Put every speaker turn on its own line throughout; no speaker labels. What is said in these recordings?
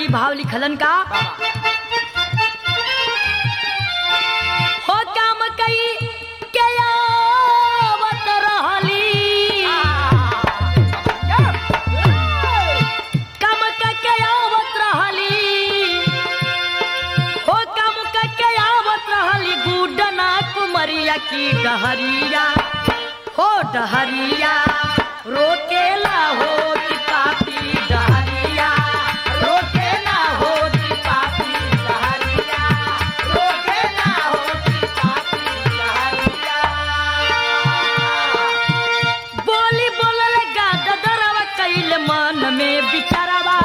जी भाव लिखलन का हो काम कई के आवत रहली काम के आवत रहली हो काम के आवत रहली गुडना कुमरिया की डहरिया हो डहरिया रोकेला हो कि पापी डहरिया रोकेला हो कि पापी डहरिया रोकेला हो कि पापी डहरिया बोली बोलल गा गदरवा कैल मन में बिचारवा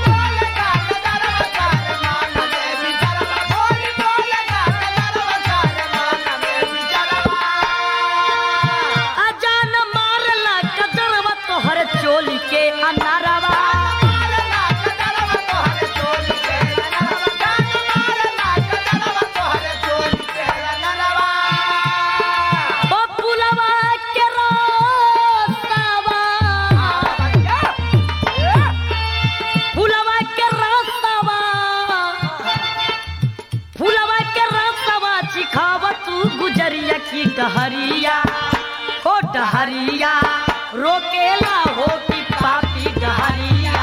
अजान मारला कदरवा तोहर चोली के अनारवा ओ पुलवा के रास्तावा फुलवा के रास्तावा फुलवा के रास्तावा चिखावा तू गुजरिया की डहरिया हो डहरिया रोकेला हो कि पापी डहरिया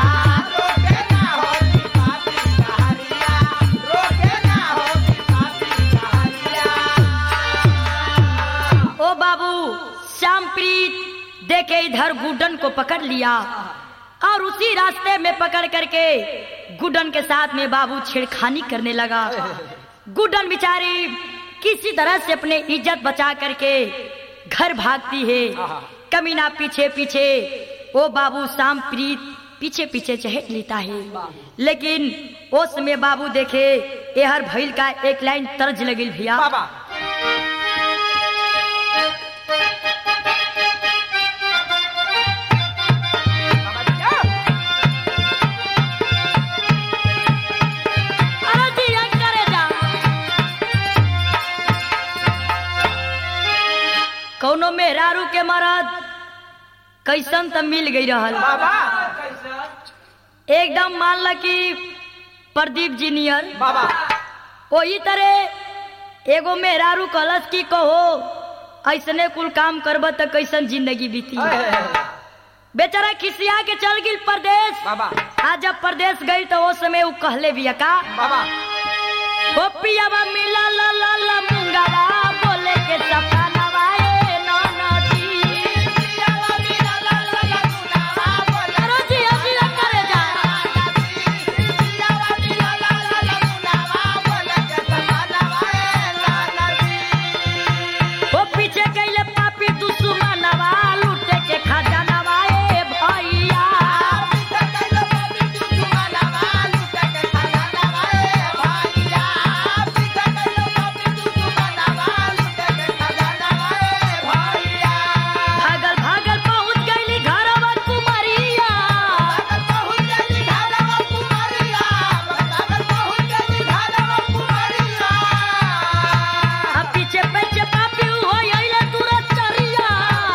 ओ बाबू श्यामप्रीत देखे इधर गुडन को पकड़ लिया और उसी रास्ते में पकड़ करके गुडन के साथ में बाबू छेड़खानी करने लगा गुडन बिचारी किसी तरह से अपने इज्जत बचा करके घर भागती है कमीना पीछे पीछे ओ बाबू शाम प्रीत पीछे पीछे चहट लेता है लेकिन उस में बाबू देखे एहर भइल का एक लाइन तर्ज लगिल भैया अरे जिया करे जा। कौनो मेहरारू के मरद कैसन त मिल गई रहल एकदम मान ल कि प्रदीप जी नियर वही तरह एगो मेहरारू कलश की कहो ऐसने कुल काम करब त कैसन जिंदगी बीती बेचारा खिसिया के चल गिल परदेश आज जब परदेश गई तो वो समय वो कहले भी का ओ पियावा मिला ला ला ला मुंगावा बोले के सपनावा ए ननदी अरे जिया जिया करे जा ओ पीछे गईले पापी दुश्मनवा लूटे के खजानवा ए भैया भागल भागल पहुंच गईली घरवा कुमरिया आ पीछे पीछे पापी हो आइले तुरंत चरिया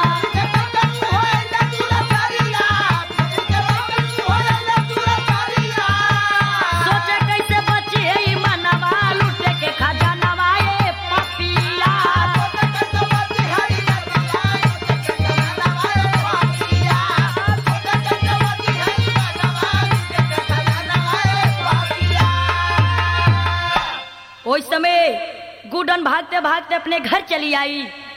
सोचे कैसे बची है ई मनवा लूटे के खजानवा ए पपिया उस समय गुडन भागते भागते अपने घर चली आई